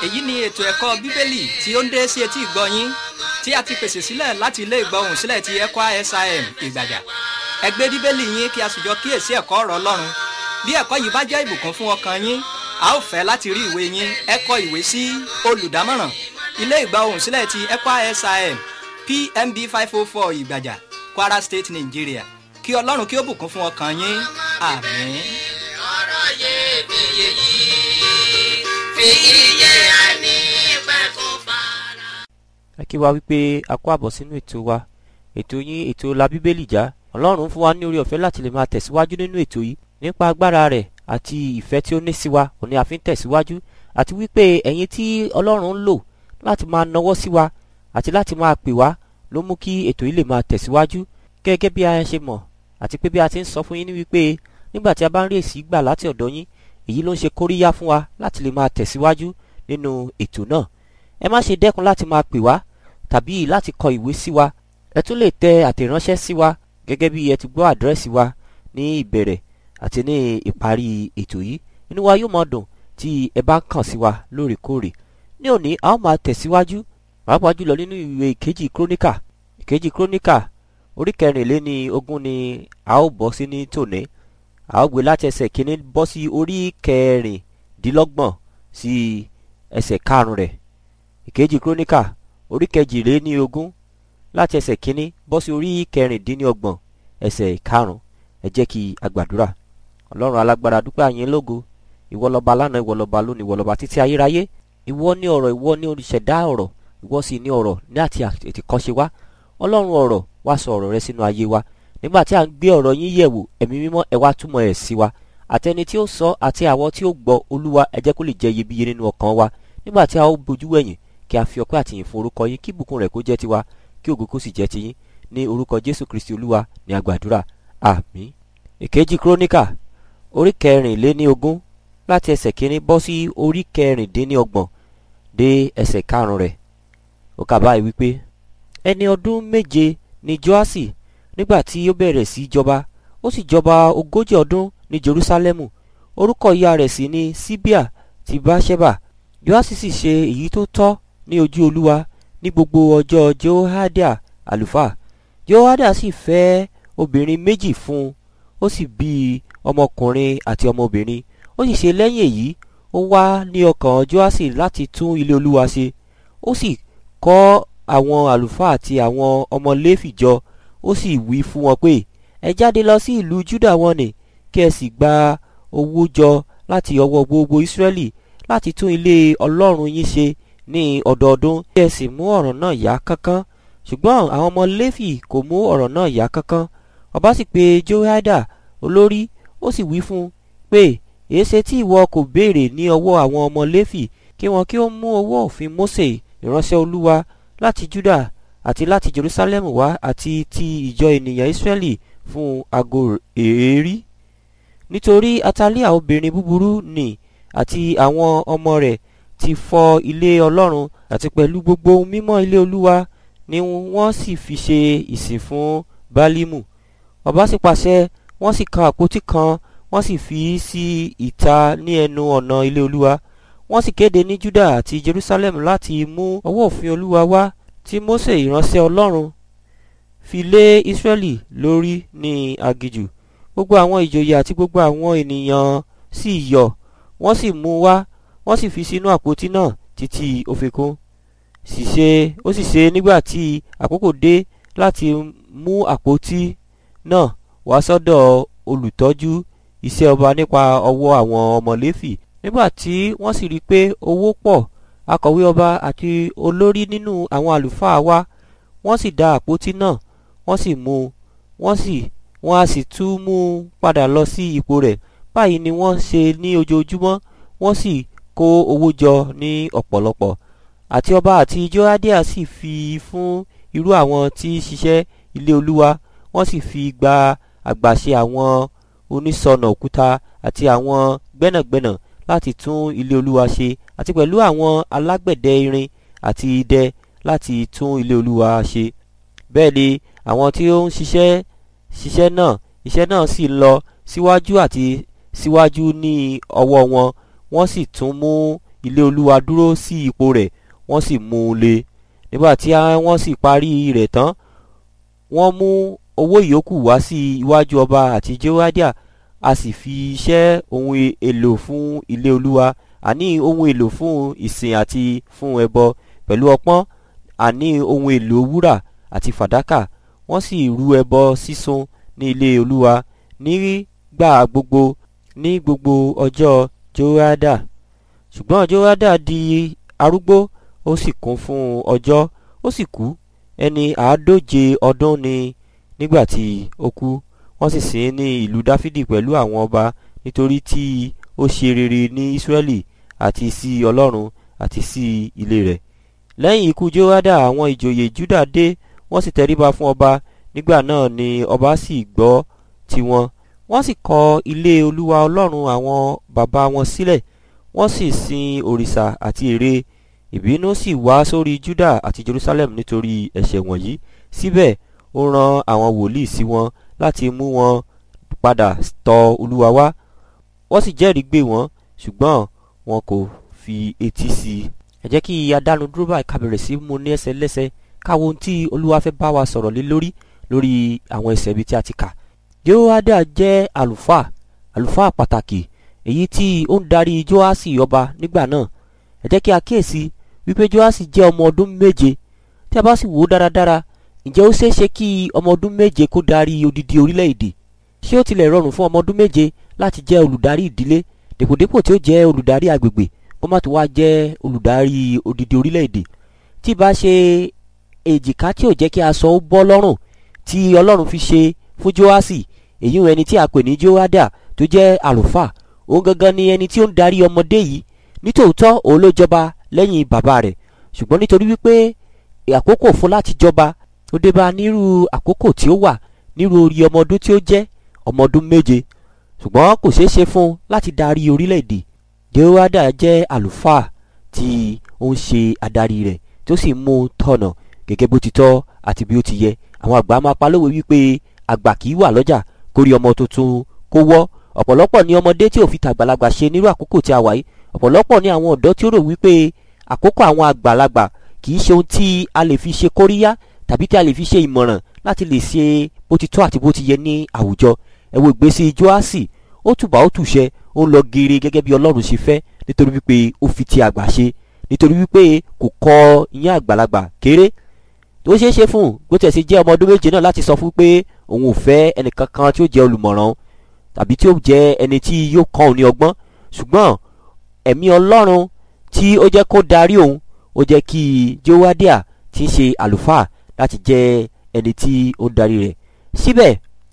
èyí ni ètò ẹ̀kọ́ bíbélì tí ó ń dé sí etí ìgbọ́ yín tí a ti pèsè sílẹ̀ láti ilé ìgbọ́hùn sílẹ̀ ti ECWA SIM ìgbàjà ẹ gbé bíbélì yín kí a sì jọ kíyèsí ẹ̀kọ́ ọ̀rọ̀ ọlọ́run bí ẹ̀kọ́ yìí bá jẹ́ ìbùkún fún ọkàn yín a ó fẹ́ láti rí ìwé yín ẹ kọ ìwé sí olùdámọ̀ràn ilé ìgbọ́hùn sílẹ̀ ti ECWA SIM PMB five oh four ìgbàjà Kwara State Nigeria kí ọlọ́run kí ó bùkún fún ọkàn yín àmín. ọ̀rọ̀ iyebíye yìí fi iye ẹni pẹ̀kún fara. ẹ kí wa wípé a kó àbọ̀ sínú ètò wa ètò yín ètò la bíbélì já ọlọ́run fún wa ní orí ọ̀fẹ́ láti lè máa tẹ̀síwájú nínú ètò yìí nípa agbára rẹ̀ àti ìfẹ́ tí ó ní sí wa òní a fi ń tẹ̀síwájú àti wípé ẹ̀yin tí ọlọ́run ń lò láti máa nawọ́ sí wa àti láti máa pè wá ló mú kí ètò yìí lè máa tẹ̀síwájú gẹ́gẹ́ bí a ṣe mọ̀ àti pé bí a ti ń sọ fún yín ní wípé nígbà tí a bá ń rí èsì gbà láti ọ̀dọ̀ yín èyí ló ń ṣe kóríyá fún wa láti lè máa tẹ̀síwájú nínú ètò náà ẹ má ṣe dẹ́kun láti máa pè wá tàbí láti kọ ìwé sí wa ẹ tún lè tẹ àtẹ̀ránṣẹ́ sí wa gẹ́gẹ́ bí ẹ ti gbọ́ àdírẹ́sì wa ní ìbẹ̀rẹ̀ àti ní ìparí ètò yìí inú wa yóò máa dùn tí ẹ bá ń kàn sí wa lóòrèkóòrè ní òní a ó máa tẹ̀síwájú pàápàá jùlọ nínú ìwé ìkejì króníkà ìkejì króníkà orí kẹrìnléní ogún ni a ó bọ́ sí ní tòní a ó gbé láti ẹsẹ̀ kínní bọ́ sí orí kẹrìndínlọ́gbọ̀n sí ẹsẹ̀ karùn-ún rẹ̀ ìkejì króníkà orí kẹjìléní ogún láti ẹsẹ̀ kínní bọ́ sí orí kẹrìndínlọ́gbọ̀n ẹsẹ̀ karùn-ún ẹ jẹ́ kí a gbàdúrà ọlọ́run alágbára dúpẹ́ àyín lógo ìwọ lọ́ba lánàá ìwọ lọ́ba lónìí ìwọ lọ́ba títí ayérayé ìwọ ní ọ̀rọ̀ ìwọ ní olùṣẹ̀dá ọ̀rọ̀ ìwọ sì ní ọ̀rọ̀ ní àti àtìkọ́ṣe wa ọlọ́run ọ̀rọ̀ wá sọ ọ̀rọ̀ rẹ sínú ayé wa nígbà tí a ń gbé ọ̀rọ̀ yín yẹ̀wò ẹ̀mí mímọ́ ẹ wá túmọ̀ ẹ̀ sí wa àtẹni tí ó sọ àti àwọn tí ó gbọ́ olúwa ẹ jẹ́ kó lè jẹ́ iyebíye nínú ọkàn wa nígbà tí a ó bojú wẹ̀yìn kí a fi ọpẹ́ àtìyìn fún orúkọ yín kí ìbùkún rẹ̀ kó jẹ́ tiwa kí ògo kó sì jẹ́ tiyín ní orúkọ jésù kristi olúwa ní agbàdúrà àmín. ìkejì króníkà orí kẹrìnléní ogún láti ẹsẹ̀ kínní bọ́ sí orí kẹrìndínlọ́gbọ̀n dé ẹsẹ̀ karùn-ún rẹ̀ ó kà báyìí wípé ẹni ọdún méje ni joasi nígbà tí ó bẹ̀rẹ̀ sí í jọba ó sì jọba ogójì ọdún ní jerusalemu orúkọ ìyá rẹ̀ sì ni síbíà ti báṣẹ́bà joasi sì ṣe èyí tó tọ́ ní ojú olúwa ní gbogbo ọjọ́ jehoiada àlùfáà jehoiada sì fẹ́ obìnrin méjì fún un ó sì bí ọmọkùnrin àti ọmọbìnrin ó sì ṣe lẹ́yìn èyí ó wá ní ọkàn joasi láti tún ilé olúwa ṣe ó sì kọ́ àwọn àlùfáà àti àwọn ọmọ léfì jọ ó sì wí fún wọn pé ẹ jáde lọ sí ìlú juda wọn ni kí ẹ sì gba owó jọ láti ọwọ́ gbogbo israẹli láti tún ilé ọlọ́run yín ṣe ní ọdọọdún kí ẹ sì mú ọ̀rọ̀ náà yá kánkán ṣùgbọ́n àwọn ọmọ léfì kò mú ọ̀rọ̀ náà yá kánkán ọba sì pe jehoiada olórí ó sì wí fún un pé èéṣe tí ìwọ kò béèrè ní ọwọ́ àwọn ọmọ léfì kí wọn kí ó mú owó òfin mose ìránṣẹ́ olúwa láti juda àti láti jerusalem wá àti ti ìjọ ènìyàn israẹli fún ago èérí nítorí atalia obìnrin búburú nì àti àwọn ọmọ rẹ̀ ti fọ́ ilé ọlọ́run àti pẹ̀lú gbogbo ohun mímọ́ ilé olúwa ni wọ́n sì fi ṣe ìsìn fún bálímù ọba sì pàṣẹ wọ́n sì kan àpótí kan wọ́n sì fi í sí ìta ní ẹnu ọ̀nà ilé olúwa wọ́n sì kéde ní juda àti jerusalem láti mú ọwọ́ òfin olúwa wá tí mose ìránṣẹ́ ọlọ́run fi lé israẹli lórí ní agijù gbogbo àwọn ìjòyè àti gbogbo àwọn ènìyàn sì yọ̀ wọ́n sì mú wá wọ́n sì fi sínú àpótí náà títí ó fi kún sì ṣe ó sì ṣe nígbà tí àkókò dé láti mú àpótí náà wá sọ́dọ̀ olùtọ́jú iṣẹ́ ọba nípa ọwọ́ àwọn ọmọ léfì nígbà tí wọ́n sì rí i pé owó pọ̀ akọ̀wé ọba àti olórí nínú àwọn àlùfáà wá wọ́n sì dá àpótí náà wọ́n sì mú wọ́n sì wọ́n á sì tún mú un padà lọ sí ipò rẹ̀ báyìí ni wọ́n ṣe ní ojoojúmọ́ wọ́n sì kó owó jọ ní ọ̀pọ̀lọpọ̀ àti ọba àti joadia sì fi fún irú àwọn tí ṣiṣẹ́ ilé olúwa wọ́n sì fi gba àgbàṣe àwọn onísọnà òkúta àti àwọn gbẹ́nàgbẹ́nà láti tún ilé olúwa ṣe àti pẹ̀lú àwọn alágbẹ̀dẹ irin àti idẹ láti tún ilé olúwa ṣe bẹ́ẹ̀ ni àwọn tí ó ń ṣiṣẹ́ ṣiṣẹ́ náà iṣẹ́ náà sì lọ síwájú àti síwájú ní ọwọ́ wọn wọ́n sì tún mú ilé olúwa dúró sí ipò rẹ̀ wọ́n sì mú un le nígbà tí wọ́n sì parí rẹ̀ tán wọ́n mú owó ìyókù wá sí iwájú ọba àti jehoiada a sì fi iṣẹ́ ohun èlò fún ilé olúwa àní ohun èlò fún ìsìn àti fún ẹbọ pẹ̀lú ọpọ́n àní ohun èlò wúrà àti fàdákà wọ́n sì rú ẹbọ sísun ní ilé olúwa nígbà gbogbo ní gbogbo ọjọ́ jehoiada ṣùgbọ́n jehoiada di arúgbó ó sì kún fún ọjọ́ ó sì kú ẹni àádóje ọdún ni nígbà tí ó kú wọ́n sì sìn ín ní ìlú dáfídì pẹ̀lú àwọn ọba nítorí tí ó ṣe rere ní ísírẹ́lì àti sí ọlọ́run àti sí ilé rẹ̀ lẹ́yìn ikú jehoiada àwọn ìjòyè juda dé wọ́n sì tẹríba fún ọba nígbà náà ni ọba sì gbọ́ tiwọn wọ́n sì kọ́ ilé olúwa ọlọ́run àwọn bàbá wọn sílẹ̀ wọ́n sì sin òrìṣà àti ère ìbínú sì wá sórí juda àti jerusalem nítorí ẹ̀ṣẹ̀ wọ̀nyí síbẹ̀ ó rán àwọn wòlíì sí wọn láti mú wọn padà tọ̀ olúwa wá wọ́n sì jẹ́rìí gbé wọn ṣùgbọ́n wọn kò fi etí sí i. ẹ jẹ́ kí adánu dúró báyìí ká bẹ̀rẹ̀ sí mú ní ẹsẹ̀ lẹ́sẹ̀ káwo ohun tí olúwa fẹ́ bá wa sọ̀rọ̀ lé lórí lórí àwọn ẹsẹ̀ ibi tí a ti kà. jehoiada jẹ́ àlùfáà àlùfáà pàtàkì èyí tí ó ń darí joasi ọba nígbà náà ẹ jẹ́ kí a kíyèsí wípé joasi jẹ́ ọmọ ọdún méje tí a bá sì wò ó dáradára ǹjẹ́ ó ṣeé ṣe kí ọmọ ọdún méje kó darí odidi orílẹ̀-èdè ṣé ó tilẹ̀ rọrùn fún ọmọ ọdún méje láti jẹ́ olùdarí ìdílé dèpòdépò tí ó jẹ́ olùdarí agbègbè kó má tó wá jẹ́ olùdarí odidi orílẹ̀-èdè tí bá ṣe èjìká tí ò jẹ́ kí aṣọ ó bọ́ lọ́rùn tí ọlọ́run fi ṣe fún joasi èyí ẹni tí a pè ní joada tó jẹ́ àlùfáà òun gangan ni ẹni tí ó ń darí ọmọdé yìí nítòótọ́ òun ló jọba lẹ́yìn bàbá rẹ̀ ṣùgbọ́n nítorí wípé àkókò fún láti jọba ó dé bá nírú àkókò tí ó wà nírú orí ọmọ ọdún tí ó jẹ́ ọmọ ọdún méje ṣùgbọ́n kò ṣeé ṣe fún un láti darí orílẹ̀-èdè jehoiada jẹ́ àlùfáà tí ó ń ṣe adarí rẹ̀ tí ó sì mú un tọ̀nà gẹ́gẹ́ bó ti tọ́ àti bí ó ti yẹ àwọn àgbà máa pa lówe wípé àgbà kì í wà lọ́jà kórí ọmọ tuntun kó wọ́ ọ̀pọ̀lọpọ̀ ní ọmọdé tí ò fi tàgbàlagbà ṣe nírú àkókò tí a wà yìí ọ̀pọ̀lọpọ̀ ní àwọn ọ̀dọ́ tí ó rò wípé àkókò àwọn àgbàlagbà kì í ṣe ohun tí a lè fi ṣe kóríyá tàbí tí a lè fi ṣe ìmọ̀ràn láti lè ṣe bó ti tọ́ àti bó ti yẹ ní àwùjọ ẹ wo ìgbésí joasi ó tùbà ó tùṣẹ ó ń lọ geere gẹ́gẹ́ bí ọlọ́run ṣe fẹ́ nítorí wípé ó fi ti àgbà ṣe nítorí wípé kò kọ ìyẹn àgbàlagbà kéré tó ṣeé ṣe fún un bó tiẹ̀ ṣe jẹ́ ọmọ ọdún méje náà láti sọ fún pé òun ò fẹ́ ẹnìkan kan tí ó jẹ́ olùmọ̀ràn tàbí tí ó jẹ́ ẹni tí yóò kọ́ òun ní ọgbọ́n ṣùgbọ́n ẹ̀mí ọlọ́run tí ó jẹ́ kó darí òun ó jẹ́ kí jehoiada tí ń ṣe àlùfáà láti jẹ́ ẹni tí ó darí rẹ̀ síbẹ̀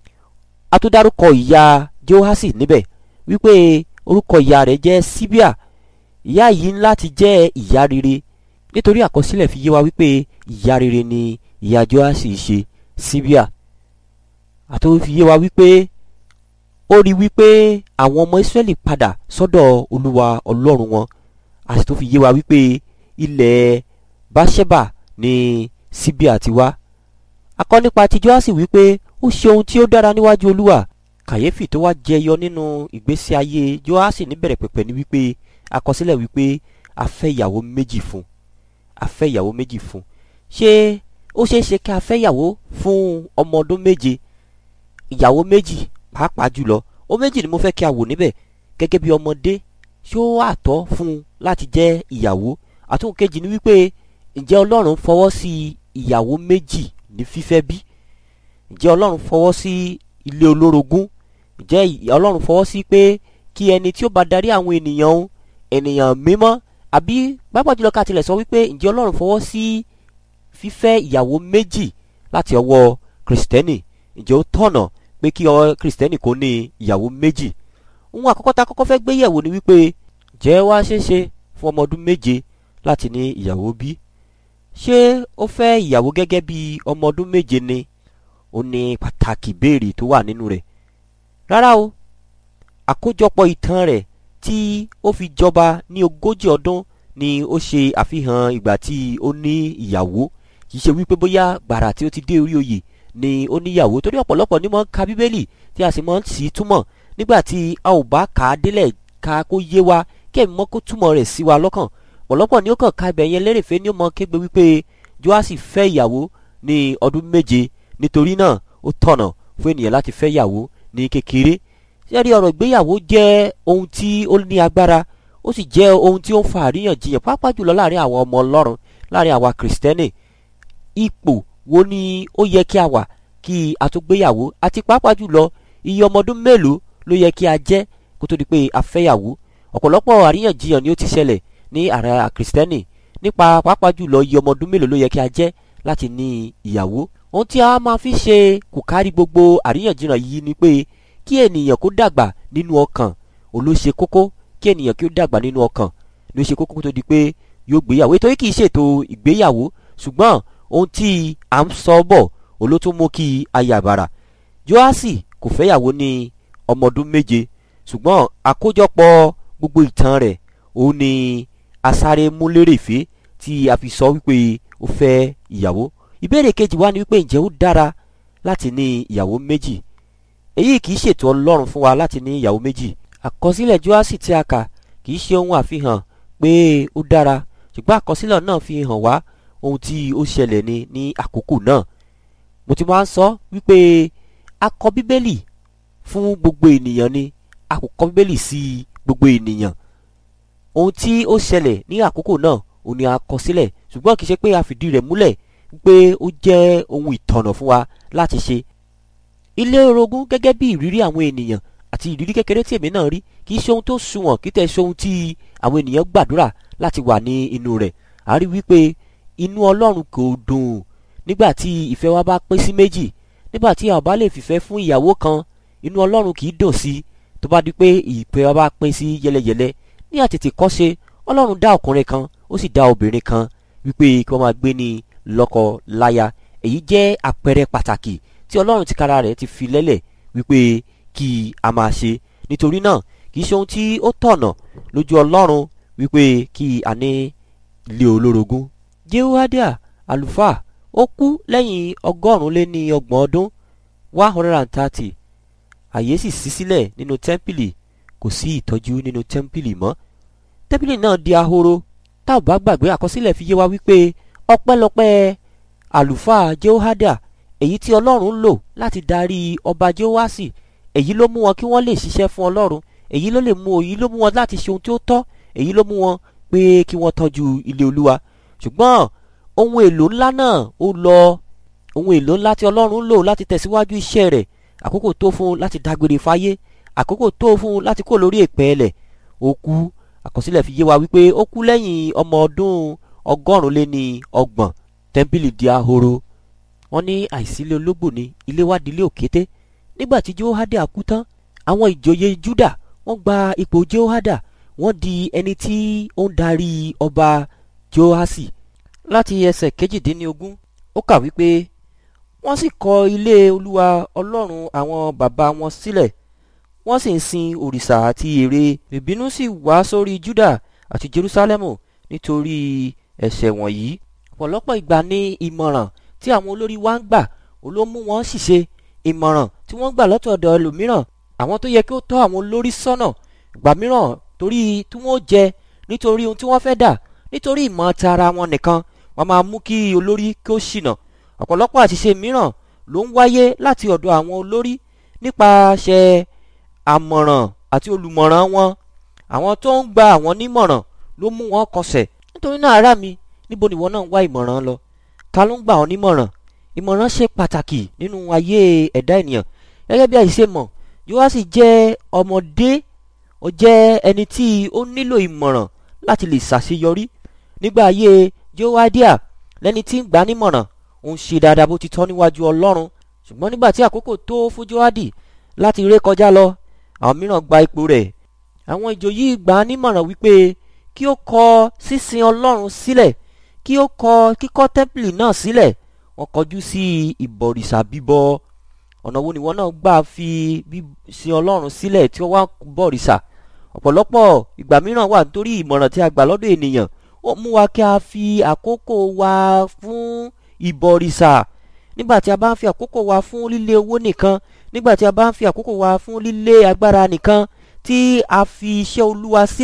a tún dárúkọ ìyá jehoasi níbẹ̀ wípé orúkọ ìyá rẹ̀ jẹ́ síbíà ìyá yìí ń láti jẹ́ ìyá rere nítorí àkọsílẹ̀ fi yé wa wípé ìyá rere ni ìyá jehoasi ṣe síbíà àti fi yé wa wípé ó rí wípé àwọn ọmọ israẹli padà sọ́dọ̀ olúwa ọlọ́run wọn àti tó fi yé wa wípé ilẹ̀ báṣẹ́bà ni síbíà ti wá akọ nípa ti joasi wípé ó ṣe ohun tí ó dára níwájú olúwa kàyéfì tó wá jẹyọ nínú ìgbésí ayé joasi níbẹ̀rẹ̀ pẹ̀pẹ̀ ni wípé àkọsílẹ̀ wípé a fẹ́ ìyàwó méjì fún a fẹ́ ìyàwó méjì fún ṣé ó ṣeé ṣe kí a fẹ́ ìyàwó fún ọmọ ọdún méje ìyàwó méjì pàápàá jùlọ ó méjì ni mo fẹ́ kí a wò níbẹ̀ gẹ́gẹ́ bí ọmọdé ṣé ó wà tọ́ fún un láti jẹ́ ìyàwó àtúnkò kejì ni wípé ǹjẹ́ ọlọ́run fọwọ́ sí ìyàwó méjì ní fífẹ́ bí ǹjẹ́ ọlọ́run fọwọ́ sí ilé olórogún ǹjẹ́ ọlọ́run fọwọ́ sí pé kí ẹni tí ó bá darí àwọn ènìyàn òun ènìyàn mímọ́ àbí pápá jùlọ ká tilẹ̀ sọ wípé ǹjẹ́ ọlọ́run fọwọ́ sí fífẹ́ ìyàwó méjì láti ọwọ́ kìrìsìtẹ́nì ǹjẹ́ ó tọ̀nà pé kí ọ kìrìsìtẹ́nì kó ní ìyàwó méjì ohun àkọ́kọ́ tá kọ́kọ́ fẹ́ gbé yẹ̀wò ni wípé jẹ́ wá ṣeéṣe fún ọmọ ọdún méje láti ní ìyàwó bí ṣé ó fẹ́ ìyàwó gẹ́gẹ́ bí ọmọ ọdún méje ni ó ní pàtàkì béèrè tó wà nínú rẹ̀ rárá o àkójọpọ̀ ìtàn rẹ̀ tí ó fi jọba ní ogójì ọdún ni ó ṣe àfihàn ìgbà tí ó ní ìyàwó kì í ṣe wípé bóyá gbàrà tí ó ti dé orí oyè ni ó níyàwó torí ọ̀pọ̀lọpọ̀ ni mo ń ka bíbélì tí a sì mọ̀ ń sì túmọ̀ nígbà tí a ò bá kà á délẹ̀ ká kó yé wa kí ẹ̀mí mọ́ kó túmọ̀ rẹ̀ sí wa lọ́kàn pọ̀lọ́pọ̀ ni ó kàn ká ibẹ̀ yẹn lérèfé ni ó mọ kégbe wípé joasi fẹ́ ìyàwó ní ọdún méje nítorí náà ó tọ̀nà fún ènìyàn láti fẹ́ ìyàwó ní kékeré sẹ́rí ọ̀rọ̀ ìgbéyàwó jẹ́ ohun tí ó ní agbára ó sì jẹ́ ohun tí ó ń fa àríyànjiyàn pàápàá jùlọ láàrin àwọn ọmọ ọlọ́run láàrin àwa kìrìsìtẹ́nì ipò wo ni ó yẹ kí a wà kí a tó gbéyàwó àti pàápàá jùlọ iye ọmọ ọdún mélòó ló yẹ kí a jẹ́ kó tó di pé a fẹ́yàwó ọ̀pọ̀lọpọ̀ àríyànjiyàn ni ó ti ṣẹlẹ̀ ní àrà kìrìsìtẹ́nì nípa pàápàá jùlọ iye ọmọ ọdún mélòó ló yẹ kí a jẹ́ láti ní ìyàwó ohun tí a máa fi ṣe kò kárí gbogbo àríyànjiyàn yìí ni pé kí ènìyàn kó dàgbà nínú ọkàn olóṣe kókó kí ènìyàn kí ó dàgbà nínú ọkàn ló ṣe kókó tó di pé yóò gbéyàwó ètò yìí kì í ṣètò ìgbéyàwó ṣùgbọ́n ohun tí à ń sọ bọ̀ olótó mú kí ayàbàrà joasi kò fẹ́yàwó ní ọmọ ọdún méje ṣùgbọ́n àkójọpọ̀ gbogbo ìtàn rẹ̀ òun ni asáré múlérèfé tí a fi sọ wípé ó fẹ́ ìyàwó ìbéèrè kejì wá ni wípé ǹjẹ́ ó dára láti ní ìyàwó méjì èyí kì í ṣètò ọlọ́run fún wa láti ní ìyàwó méjì àkọsílẹ̀ joasi tí a kà kì í ṣe ohun àfihàn pé ó dára ṣùgbọ́n àkọsílẹ̀ náà fi hàn wá ohun tí ó ṣẹlẹ̀ ní ní àkókò náà mo ti máa ń sọ wípé a kọ bíbélì fún gbogbo ènìyàn ni a kò kọ bíbélì sí gbogbo ènìyàn ohun tí ó ṣẹlẹ̀ ní àkókò náà òun ni a kọ sílẹ̀ ṣùgbọ́n kì í ṣe pé a fìdí rẹ̀ múlẹ̀ pé ó jẹ́ ohun ìtọ̀nà fún wa láti ṣe ilé orogún gẹ́gẹ́ bí ìrírí àwọn ènìyàn àti ìrírí kékeré tí èmi náà rí kì í ṣe ohun tó sunwọ̀n kì í tẹ̀ ṣe ohun tí àwọn ènìyàn gbàdúrà láti wà ní inú rẹ̀ a rí wípé inú ọlọ́run kò dùn nígbà tí ìfẹ́ wa bá pín sí méjì nígbà tí a bá lè fìfẹ́ fún ìyàwó kan inú ọlọ́run kì í dùn sí tó bá di pé ìfẹ́ wa bá pín sí yẹlẹyẹlẹ ní àtètè kọ́ṣe ọlọ́run dá ọkùnrin kan ó sì dá obìnrin kan wípé kí wọ́n máa gbé ní lọ́kọ láya èyí jẹ́ àpẹẹrẹ pàtàkì tí ọlọ́run ti kára rẹ̀ ti fi lẹ́lẹ̀ wípé kí a máa ṣe nítorí náà kì í ṣe ohun tí ó tọ̀nà lójú ọlọ́run wípé kí a ní ilé olórogún. jehoadia àlùfáà ó kú lẹ́yìn ọgọ́rùn-ún lé ní ọgbọ̀n ọdún one hundred and thirty àyè sì ṣí sílẹ̀ nínú tẹ́ḿpìlì kò sí ìtọ́jú nínú tẹ́ḿpìlì mọ́ tẹ́ḿpìlì náà di ahoro tá ò bá gbàgbé àkọsílẹ̀ fi yé wa wípé ọpẹ́lọpẹ́ àlùfáà jehoadia èyí tí ọlọ́run ń lò láti darí ọba jehoasi èyí ló mú wọn kí wọ́n lè ṣiṣẹ́ fún ọlọ́run èyí ló lè mú èyí ló mú wọn láti ṣe ohun tí ó tọ́ èyí ló mú wọn pé kí wọ́n tọ́jú ilé olúwa ṣùgbọ́n ohun èlò ńlá náà ó lọ ohun èlò ńlá tí ọlọ́run ń lò láti tẹ̀síwájú iṣẹ́ rẹ̀ àkókò tó fún un láti dágbére fáyé àkókò tó fún un láti kó lórí èpẹ́ ẹlẹ̀ ó kú àkọsílẹ̀ fi yé wa wípé ó kú lẹ́yìn ọmọ ọdún ọgọ́rùn-ún lé ní ọgbọ̀n tẹ́ḿpìlì di ahoro wọ́n ní àìsílẹ̀ ológbò ní ilé wá dilé òkété nígbà tí jehoada kú tán àwọn ìjòyè juda wọ́n gba ipò jehoada wọ́n di ẹni tí ó ń darí ọba joasi láti ẹsẹ̀ kejìdínlógún ó kà wípé wọ́n sì kọ́ ilé olúwa ọlọ́run àwọn bàbá wọn sílẹ̀ wọ́n sì ń sin òrìṣà àti ère ìbínú sì wá sórí juda àti jerusalemu nítorí ẹ̀ṣẹ̀ wọ̀nyí ọ̀pọ̀lọpọ̀ ìgbà ní ìmọ̀ràn tí àwọn olórí wa ń gbà ló mú wọn ṣìṣe ìmọ̀ràn tí wọ́n gbà lọ́tọ̀ọ̀dọ̀ ẹlòmíràn àwọn tó yẹ kí ó tọ́ àwọn olórí sọ́nà ìgbà mìíràn torí tí wọ́n jẹ nítorí ohun tí wọ́n fẹ́ dà nítorí ìmọ̀ tara wọn nìkan wọ́n máa mú kí olórí kí ó ṣìnà ọ̀pọ̀lọpọ̀ àṣìṣe mìíràn ló ń wáyé láti ọ̀dọ̀ àwọn olórí nípasẹ̀ àmọ̀ràn àti olùmọ̀ràn wọn àwọn tó ń gba àwọn nímọ̀ràn ló mú wọn kọsẹ̀ nítorí náà ará mi níbo ni ìwọ náà ń wá ìmọ̀ràn lọ ta ló ń gbà ọ́ nímọ̀ràn ìmọ̀ràn ṣe pàtàkì nínú ayé ẹ̀dá ènìyàn gẹ́gẹ́ bí àìṣe mọ̀ Jóásì jẹ́ ọmọdé ó jẹ́ ẹni tí ó nílò ìmọ̀ràn láti lè ṣàṣeyọrí nígbà ayé Jóádíà lẹ́ni tí ń gbà nímọ̀ràn ó ń ṣe dáadáa bó ti tọ́ níwájú Ọlọ́run ṣùgbọ́n nígbà tí àkókò tó fún Jóádì láti ré kọjá lọ àwọn mìíràn gba ipò rẹ̀ àwọn ìjòyè gbà nímọ̀ràn wípé kí ó kọ sísin Ọlọ́run sílẹ̀ kí ó kọ kíkọ́ tẹ́ḿpìlì náà sílẹ̀ wọ́n kọjú sí ìbọ̀rìṣà bíbọ ọ̀nà wo ni wọ́n náà gbà fi sin ọlọ́run sílẹ̀ tí wọ́n wá bọ̀rìṣà ọ̀pọ̀lọpọ̀ ìgbà mìíràn wà nítorí ìmọ̀ràn tí a gbà lọ́dọ̀ ènìyàn ó mú wa kí a fi àkókò wa fún ìbọ̀rìṣà nígbà tí a bá ń fi àkókò wa fún lílé owó nìkan nígbà tí a bá ń fi àkókò wa fún lílé agbára nìkan tí a fi iṣẹ́ olúwa sílẹ̀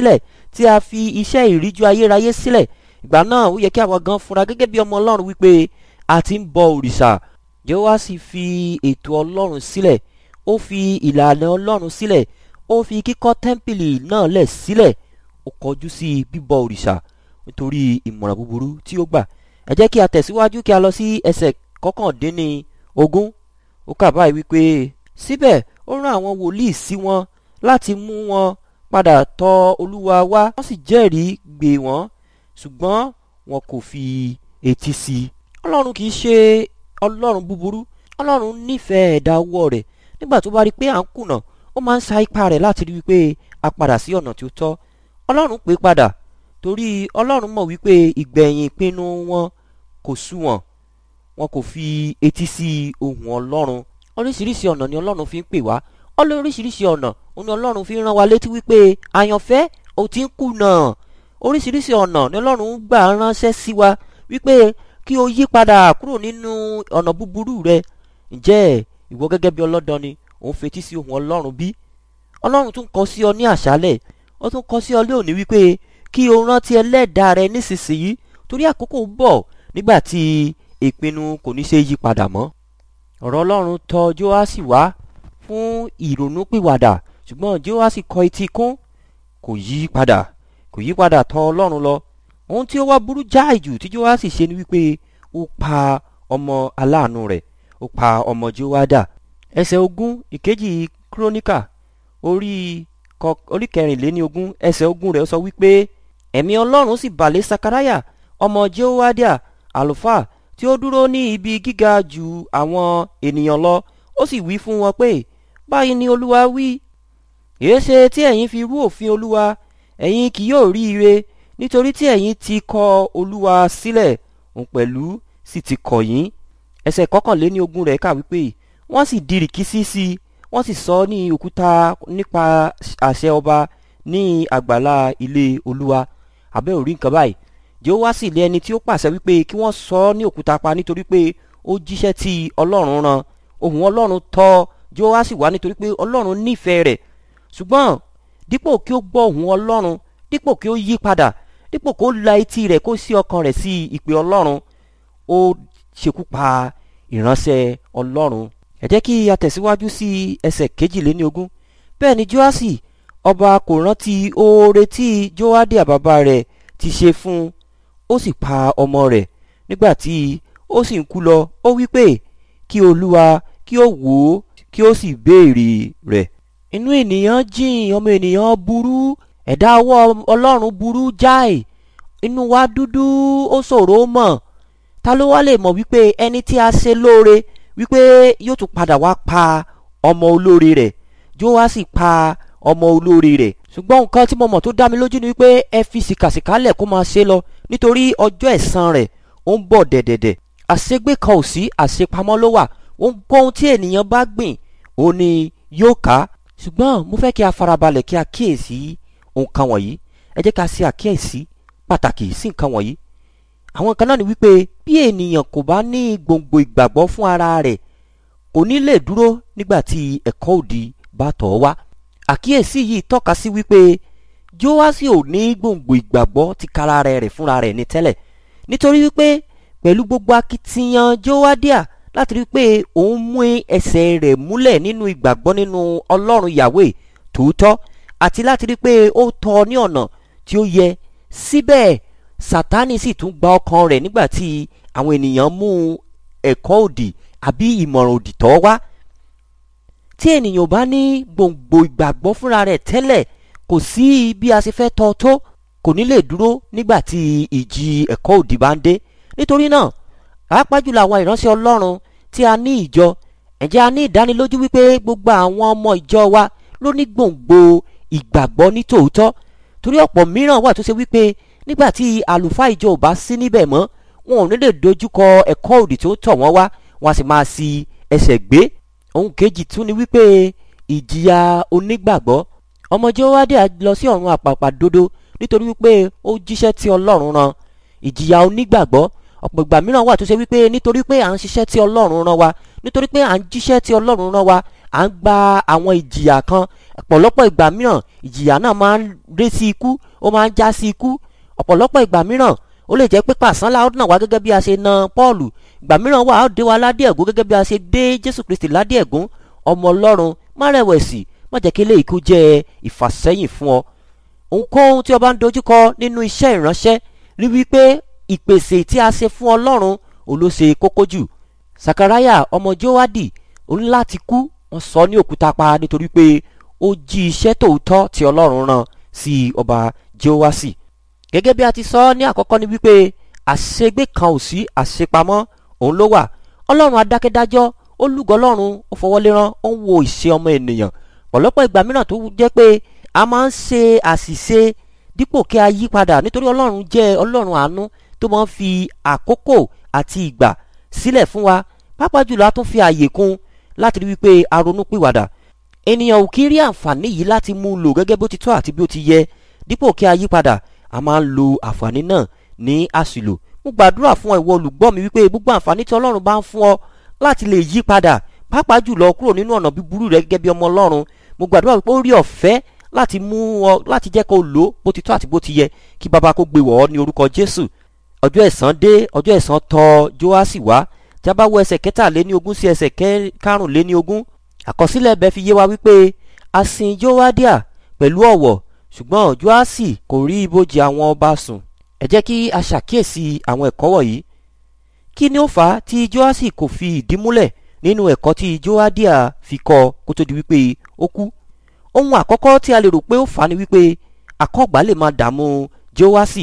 tí a fi iṣẹ́ ìríjú ayérayé sílẹ̀ ìgbà náà ó yẹ kí àwọn gan fúnra gẹ́gẹ́ bí ọmọ ọlọ́run wípé a ti ń bọ òrìṣà Jèhóṣì fi ètò ọlọ́run sílẹ̀ ó fi ìlànà ọlọ́run sílẹ̀ ó fi kíkọ́ tẹ́ḿpìlì náà lẹ̀ sílẹ̀ ó kọjú sí bíbọ òrìṣà nítorí ìmọ̀ràn búburú tí ó gbà ẹ jẹ́ kí a tẹ̀síwájú kí a lọ sí ẹsẹ̀ kọkàndínní ogún ó kà báyìí wípé síbẹ̀ ó rán àwọn wòlíì sí wọn láti mú wọn padà tọ̀ olúwa wá wọ́n sì jẹ́rìí gbè wọ́n ṣùgbọ́n wọn kò fi etí sí i ọlọ́run kì í ṣe ọlọ́run búburú ọlọ́run nífẹ̀ẹ́ ẹ̀dá ọwọ́ rẹ̀ nígbà tó bá rí i pé à ń kùnà ó máa ń sa ipá rẹ̀ láti rí i pé a padà sí ọ̀nà tí ó tọ́ ọlọ́run pè padà torí ọlọ́run mọ̀ wípé ìgbẹ̀yìn ìpinnu wọn kò súwọ̀n wọn kò fi etí sí ohùn ọlọ́run oríṣiríṣi ọ̀nà ni ọlọ́run fi ń pè wá oríṣiríṣi ọ̀nà òun ni ọlọ́run fi ń rán wa létí wípé àyànfẹ́ ò ti ń kùnà oríṣiríṣi ọ̀nà ni ọlọ́run gbà ránṣẹ́ sí wa wípé kí o yí padà kúrò nínú ọ̀nà búburú rẹ ǹjẹ́ ìwọ gẹ́gẹ́ bí ọlọ́dàn ni òun fetí sí ohùn ọlọ́run bí ọlọ́run tún kọ sí ọ ní àṣálẹ̀ ó tún kọ sí ọ lónìí wípé kí o rántí ẹlẹ́dàá rẹ nísinsìnyí torí àkókò ń bọ̀ nígbà tí ìpinnu kò ní ṣe yí padà mọ́ ọ̀rọ̀ ọlọ́run tọ̀ Jóásì wá fún ìrònúpìwàdà ṣùgbọ́n Jóásì kọ etí kún kò yí padà kò yí padà tọ̀ ọlọ́run lọ ohun tí ó wá burú jáì jù tí Jóásì ṣe ni wípé ó pa ọmọ aláàánú rẹ̀ ó pa ọmọ Jóádà ẹsẹ̀ ogún ìkejì kíróníkà orí orí kẹrìnléní ogún ẹsẹ̀ ogún rẹ̀ sọ wípé ẹ̀mí ọlọ́run sì bà lé sakaraya ọmọ Jóádà àlùfáà tí ó dúró ní ibi gíga ju àwọn ènìyàn lọ ó sì wí fún wọn pé báyìí ni olúwa wí èéṣe tí ẹ̀yin fi rú òfin olúwa ẹ̀yin kì yóò rí ire nítorí tí ẹ̀yin ti kọ olúwa sílẹ̀ òun pẹ̀lú sì ti kọ̀ yín ẹsẹ̀ kọkànléní ogún rẹ̀ kà wípé wọ́n sì di rìkísí sí i wọ́n sì sọ ní òkúta nípa àṣẹ ọba ní àgbàlá ilé olúwa abẹ́ òrí nǹkan báyìí Jèhóṣà sì lé ẹni tí ó pàṣẹ wípé kí wọ́n sọ ní òkúta pa nítorí pé ó jíṣẹ́ tí ọlọ́run rán ohùn ọlọ́run tọ̀ Jèhóṣà wá nítorí pé ọlọ́run nífẹ̀ẹ́ rẹ̀ ṣùgbọ́n dípò kí ó gbọ́ ohùn ọlọ́run dípò kí ó yí padà dípò kó la etí rẹ̀ kó sí ọkàn rẹ̀ sí ìpè ọlọ́run ó ṣekú pa ìránṣẹ́ ọlọ́run ẹ jẹ́ kí a tẹ̀síwájú sí ẹsẹ̀ kejìléní ogún bẹ́ẹ̀ ni Jóásì ọba kò rántí oore tí Jóádíà bàbá rẹ̀ ti ṣe fún un ó sì pa ọmọ rẹ̀ nígbà tí ó sì ń kú lọ ó wí pé kí olúwa kí ó wò ó kí ó sì béèrè rẹ̀ inú ènìyàn jìn ọmọ ènìyàn burú ẹ̀dá ọwọ́ ọlọ́run burú jáì inú wa dúdú ó ṣòro mọ̀ ta ló wá lè mọ̀ wípé ẹni tí a ṣe lóore wípé yóò tún padà wá pa ọmọ olóore rẹ̀ yóò wá sì pa ọmọ olóore rẹ̀ ṣùgbọ́n nǹkan tí mo mọ̀ tó dá mi lójú ni wípé ẹ fi sìkàsìkà lẹ̀ kó máa ṣe lọ nítorí ọjọ́ ẹ̀san rẹ̀ ó ń bọ̀ dẹ̀dẹ̀dẹ̀ àṣegbé kan ò sí àṣepamọ́ ló wà ohunkóhun tí ènìyàn bá gbìn òun ni yóò ká ṣùgbọ́n mo fẹ́ kí a farabalẹ̀ kí a kíyèsí nǹkan wọ̀nyí ẹ jẹ́ ká ṣe àkíyèsí pàtàkì sí nǹkan wọ̀nyí àwọn kan náà ni wípé bí ènìyàn kò bá ní gbòǹgbò ìgbàgbọ́ fún ara rẹ̀ kò ní lè dúró nígbà tí ẹ̀kọ́ òdì bá tọ̀ ọ́ wá àkíyèsí yìí tọ́ka sí wípé Jóásì ò ní gbòǹgbò ìgbàgbọ́ ti kara rẹ̀ rẹ̀ fúnra rẹ̀ ní tẹ́lẹ̀ nítorí wípé pẹ̀lú gbogbo akitiyan Jóádíà láti rí pé òun mú ẹsẹ̀ rẹ̀ múlẹ̀ nínú ìgbàgbọ́ nínú Ọlọ́run Yahweh tòótọ́ àti láti rí pé ó tọ́ ní ọ̀nà tí ó yẹ síbẹ̀ Sátánì sì tún gba ọkàn rẹ̀ nígbà tí àwọn ènìyàn mú ẹ̀kọ́ òdì àbí ìmọ̀ràn òdì tọ́ wá tí ènìyàn bá ní gbòǹgbò ìgbàgbọ́ fúnra rẹ̀ tẹ́lẹ̀ kò sí bí a ṣe fẹ́ tọ́ tó kò ní lè dúró nígbà tí ìjì ẹ̀kọ́ òdì bá ń dé nítorí náà pàápàá jùlọ àwọn ìránṣẹ́ Ọlọ́run tí a ní ìjọ ǹjẹ́ a ní ìdánilójú wípé gbogbo àwọn ọmọ ìjọ wa ló ní gbòǹgbò ìgbàgbọ́ ní tòótọ́ torí ọ̀pọ̀ mìíràn wà tó ṣe wípé nígbà tí àlùfáà ìjọ ò bá sí níbẹ̀ mọ́ wọn ò ní lè dojúkọ ẹ̀kọ́ òdì tó tọ̀ wọ́n wá wọn a sì máa si ẹsẹ̀ gbé ohun kejì tún ni wípé ìjìyà onígbàgbọ́ ọmọ Jóádíà lọ sí ọ̀run àpàpàdodo nítorí wípé ó jíṣẹ́ tí Ọlọ́run rán ìjìyà onígbàgbọ́ ọ̀pọ̀ ìgbà mìíràn wà tó ṣe wípé nítorí pé à ń ṣiṣẹ́ tí Ọlọ́run rán wa nítorí pé à ń jíṣẹ́ tí Ọlọ́run rán wa à ń gba àwọn ìjìyà kan ọ̀pọ̀lọpọ̀ ìgbà mìíràn ìjìyà náà máa ń ré sí ikú ó máa ń já sí ikú ọ̀pọ̀lọpọ̀ ìgbà mìíràn ó lè jẹ́ pé pàṣán la ó nà wá gẹ́gẹ́ bí a ṣe na Pọ́ọ̀lù ìgbà mìíràn wà á dé wa ládé ẹ̀gún gẹ́gẹ́ bí a ṣe dé Jésù Kristi ládé ẹ̀gún ọmọ Ọlọ́run má rẹ̀wẹ̀sì má jẹ́ kí eléyìí kó jẹ́ ìfàsẹ́yìn fún ọ ohunkóhun tí o bá ń dojúkọ nínú iṣẹ́ ìránṣẹ́ rí wípé ìpèsè tí a ṣe fún Ọlọ́run olóṣè kókó jù Sakaraya ọmọ Jóádì òun láti kú wọ́n sọ ní òkúta pa nítorí pé ó jí iṣẹ́ tòótọ́ tí Ọlọ́run rán sí ọba Jóásì gẹ́gẹ́ bí a ti sọ ní àkọ́kọ́ ni wípé àṣegbé kan ò sí àṣepamọ́ òun ló wà Ọlọ́run adákẹ́dájọ́ ó lúgọ Ọlọ́run ó fọwọ́lérán ó ń wo ìṣe ọmọ ènìyàn pọ̀lọpọ̀ ìgbà mìíràn tó jẹ́ pé a máa ń ṣe àṣìṣe dípò kí a yí padà nítorí Ọlọ́run jẹ́ Ọlọ́run àánú tó máa ń fi àkókò àti ìgbà sílẹ̀ fún wa pàápàá jùlọ a tún fi àyè kún láti rí wípé a ronú pìwàdà ènìyàn ò kí rí àǹfààní yìí láti mú un lò gẹ́gẹ́ bó ti tọ́ àti bí ó ti yẹ dípò kí a yí padà a máa ń lo àǹfààní náà ní àṣìlò mo gbàdúrà fún ìwọ olùgbọ́ mi wípé gbogbo àǹfààní tí Ọlọ́run bá ń fún ọ láti lè yí padà pàápàá jùlọ kúrò nínú ọ̀nà búburú rẹ gẹ́gẹ́ bí ọmọ Ọlọ́run mo gbàdúrà wípé ó rí ọ̀fẹ́ láti mú ọ láti jẹ́ kó o lò ó bó ti tọ́ àti bó ti yẹ kí baba kó gbé wọ̀ ọ́ ní orúkọ Jésù ọjọ́ ẹ̀san dé ọjọ́ ẹ̀san tọ̀ Jóásì wá tí a bá wo ẹsẹ̀ kẹtàléní ogún sí ẹsẹ̀ karùnléní ogún àkọsílẹ̀ ẹ̀bẹ̀ fi yé wa wípé a sin Jóádíà pẹ̀lú ọ̀wọ̀ ṣùgbọ́n Jóásì kò rí ibojì àwọn ọba sùn ẹ jẹ́ kí a ṣàkíyèsí àwọn ẹ̀kọ́ wọ̀nyí kí ni ó fà á tí Jóásì kò fi ìdí múlẹ̀ nínú ẹ̀kọ́ tí Jóádíà fi kọ́ kó tó di wípé ó kú ohun àkọ́kọ́ tí a lè rò pé ó fà á ni wípé akọ́gbà lè máa dààmú Jóásì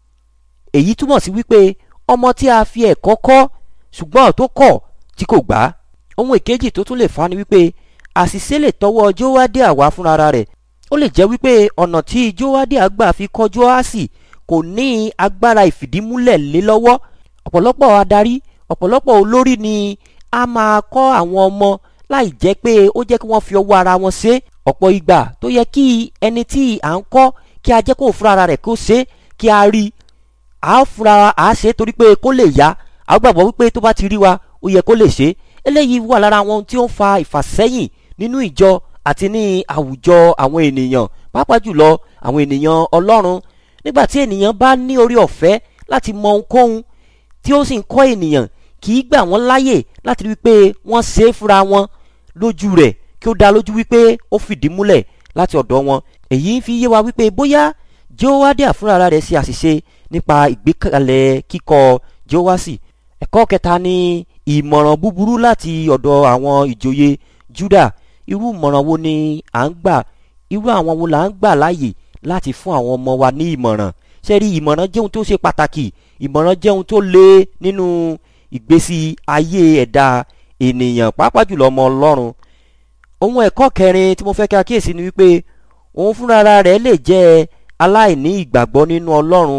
èyí túmọ̀ sí wípé ọmọ tí a fi ẹ̀kọ́ kọ́ ṣùgbọ́n tó kọ̀ tí kò gbà ohun èkejì tó tún lè fà á ni wípé àṣìṣe lè tọwọ́ Jóádíà wá fúnra rẹ̀ ó lè jẹ́ wípé ọ̀nà tí Jóádíà gbà fi kọ́ Jóásì kò ní agbára ìfìdímúlẹ̀ lé lọ́wọ́ ọ̀pọ̀lọpọ̀ adarí ọ̀pọ̀lọpọ̀ olórí ni a máa kọ́ àwọn ọmọ láì jẹ́ pé ó jẹ́ kí wọ́n fi ọwọ́ ara wọn ṣe ọ̀pọ̀ ìgbà tó yẹ kí ẹni tí à ń kọ́ kí a jẹ́ kó fúnra ara rẹ̀ kó ṣe kí a rí a fúnra a ṣe torí pé kó lè yá a gbàgbọ́ wípé tó bá ti rí wa ó yẹ kó lè ṣe eléyìí wà lára àwọn ohun tí ó ń fa ìfàsẹ́yìn nínú ìjọ àti ní àwùjọ àwọn ènìyàn pàápàá jùlọ àwọn ènìyàn Ọlọ́run nígbà tí ènìyàn bá ní orí ọ̀fẹ́ láti mọ ohunkóhun tí ó sì ń kọ́ ènìyàn kì í gbà wọ́n láyè láti rí wípé wọ́n ṣe é fúnra wọn lójú rẹ̀ kí ó dá lójú wípé ó fìdí múlẹ̀ láti ọ̀dọ̀ wọn èyí ń fi yé wa wípé bóyá Jóádíà fúnra rẹ̀ ṣe àṣìṣe nípa ìgbékalẹ̀ kíkọ́ Jóásì ẹ̀kọ́ kẹta ni ìmọ̀ràn búburú láti ọ̀dọ̀ àwọn ìjòyè Júdà irú ìmọ̀ràn wo ni à ń gbà irú àwọn wo là ń gbà láàyè láti fún àwọn ọmọ wa ní ìmọ̀ràn ṣe rí ìmọ̀ràn jẹ́ ohun tó ṣe pàtàkì ìmọ̀ràn jẹ́ ohun tó le nínú ìgbésí ayé ẹ̀dá ènìyàn pàápàá jùlọ ọmọ Ọlọ́run ohun ẹ̀kọ́ kẹrin tí mo fẹ́ kí a kíyèsí ni wípé òun fúnra rẹ̀ lè jẹ́ aláìní ìgbàgbọ́ nínú Ọlọ́run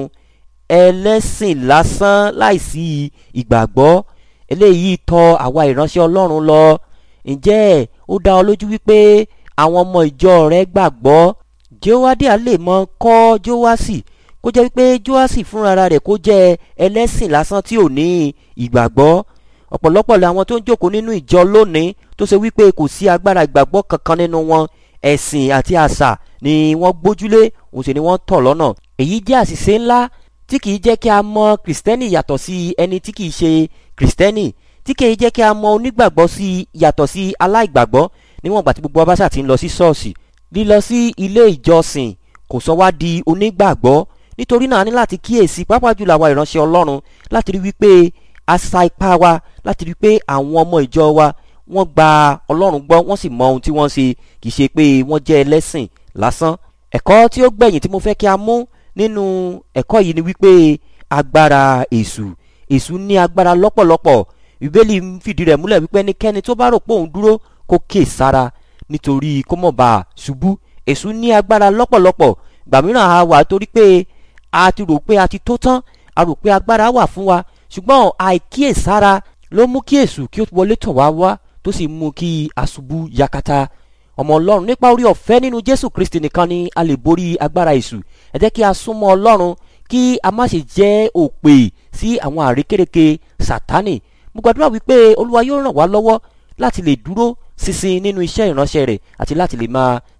ẹlẹ́sìn lásán láìsí ìgbàgbọ́ eléyìí tọ̀ àwa ìránṣẹ́ Ọlọ́run lọ ǹjẹ́ ó dá ọ lójú wípé àwọn ọmọ ìjọ rẹ̀ gbàgbọ́ Jóádíà lè mọ kọ́ Jóásì kó jẹ́ wípé Jóásì fúnra rẹ̀ kó jẹ́ ẹlẹ́sìn lásán tí ò ní ìgbàgbọ́ ọ̀pọ̀lọpọ̀ làwọn tó ń jókòó nínú ìjọ lónìí tó ṣe wípé kò sí agbára ìgbàgbọ́ kankan nínú wọn ẹ̀sìn àti àṣà ni wọ́n gbójúlé òun sì ni wọ́n tọ̀ lọ́nà èyí jẹ́ àṣìṣe ńlá tí kìí jẹ́ kí a mọ kìrìsìtẹ́nì yàtọ̀ sí ẹni tí kìí ṣe kìrìsìtẹ́nì tí kìí jẹ́ kí a mọ onígbàgbọ́ sí yàtọ̀ sí aláìgbàgbọ́ níwọ̀n ìgbà tí gbogbo abáṣà ti ń lọ sí ṣọ́ọ̀ṣì lílọ sí ilé ìjọsìn kò sọ wá di onígbàgbọ́ nítorí náà a ní láti kíyèsí pàápàá jùlọ àwa ìránṣẹ́ Ọlọ́run láti rí wípé a sa ipá wa láti rí pé àwọn ọmọ ìjọ wa wọ́n gba Ọlọ́run gbọ́ wọ́n sì mọ ohun tí wọ́n ṣe kì í ṣe pé wọ́n jẹ́ ẹlẹ́sìn lásán ẹ̀kọ́ tí ó gbẹ̀yìn tí mo fẹ́ kí a mú nínú ẹ̀kọ́ yìí ni wípé agbára èṣù èṣù ní agbára lọ́pọ̀lọpọ̀ ìbéèlì ń fìdí rẹ̀ múlẹ̀ wípé ẹnikẹ́ni tó bá rò pé òun dúró kó kè sára nítorí kó mọ̀ bá a ṣubú èṣù ní agbára lọ́pọ̀lọpọ̀ gbà mìíràn a wà torí pé a ti rò pé a ti tó tán a rò pé agbára wà fún wa ṣùgbọ́n àìkíyèsára ló mú kí èṣù kí ó wọlé tọ̀ wá wá tó sì mú kí aṣubú yakata ọmọ ọlọ́run nípa orí ọ̀fẹ́ nínú jésù kristi nìkan ni a lè borí agbára èṣù ẹ jẹ́ kí a súnmọ́ ọlọ́run kí a má ṣe jẹ́ òpè sí àwọn àrékérekè sátánì mo gbàdúrà wípé olúwa yóò ràn wá lọ́wọ́ láti lè dúró ṣinṣin nínú iṣẹ́ ìránṣẹ́ rẹ̀ àti láti lè máa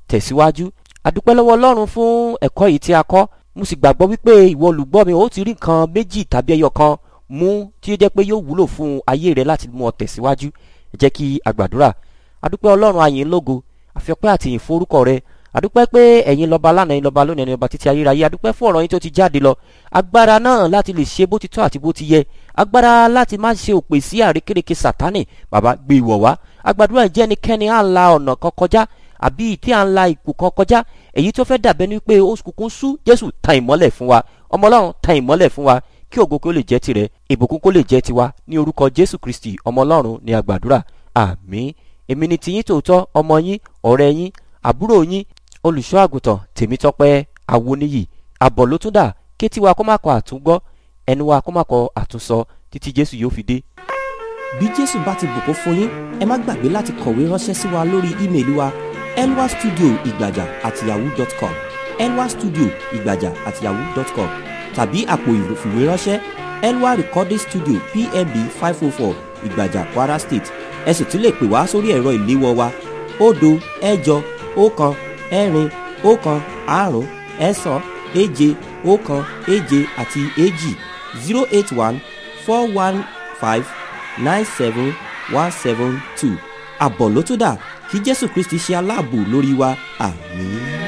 tẹ̀síwájú adúpẹ́ lọ́wọ́ ọlọ́run fún ẹ̀kọ́ yìí tí a kọ́ mo sì gbàgbọ́ wípé ìwọ olùgbọ́ mi ó ti rí nǹkan méjì tàbí ẹyọ kan mú tí ó jẹ́ pé yóò wúlò fún ayé rẹ láti mú ọ tẹ̀síwájú ẹ jẹ́ kí a gbàdúrà adúpẹ́ ọlọ́run ayìn lógo àfiọpẹ́ àtìyìn forúkọ rẹ adúpẹ́ pé ẹ̀yin lọ́ba lánàá ẹ̀yin lọ́ba lónìí ẹ̀yin lọ́ba títí ayérayé adúpẹ́ fún ọ̀rọ̀ yín tó ti jáde lọ agbára náà láti lè ṣe bó ti tọ́ àti bó ti yẹ agbára láti má ṣe òpè sí àrékérekè sátánì bàbá gbé ìwọ̀ wá agbàdúrà ìjẹ́ ẹnikẹ́ni à ń la ọ̀nà kan kọjá àbí tí à ń la ipò kan kọjá èyí tó fẹ́ dàbẹ́ ni pé oṣù kúkún sú jésù tan ìmọ́lẹ̀ fún wa ọmọ ọlọ́run tan ìmọ́lẹ̀ fún wa kí ògo kó lè jẹ́ tirẹ̀ ìbùkún kó lè jẹ́ tiwa ní orúkọ jésù kristi ọmọ ọlọ́run ní agbàdúrà àmín èmi ni tiyín tòótọ́ ọmọ yín ọ̀rẹ́ yín àbúrò yín olùṣọ́ àgùntàn tèmítọ́pẹ́ awoniyi àbọ̀ ló tún dà kétí wa kó má kọ àtúngbọ́ ẹnu wa kó má kọ àtúnsọ títí jésù yóò fi dé. bí jésù bá ti bùkún fún yín ẹ má gbàgbé láti kọ̀wé ránṣẹ́ sí wa lórí ímeèlì wa elwa studio ìgbàjà at yahoo dot com elwa studio ìgbàjà at yahoo dot com tàbí àpò ìfìwéránṣẹ́ elwa recording studio pmb five oh four ìgbàjà kwara state ẹ sì tún lè pè wá sórí ẹ̀rọ ìléwọ́ wa òdo ẹ̀jọ ọ̀kan ẹ̀rin ọ̀kan àrún ẹ̀sán èje ọ̀kan èje àti èjì zero eight one four one five nine seven one seven two àbọ̀ ló tún dà kí jésù kristi ṣe aláàbò lórí wa àmín.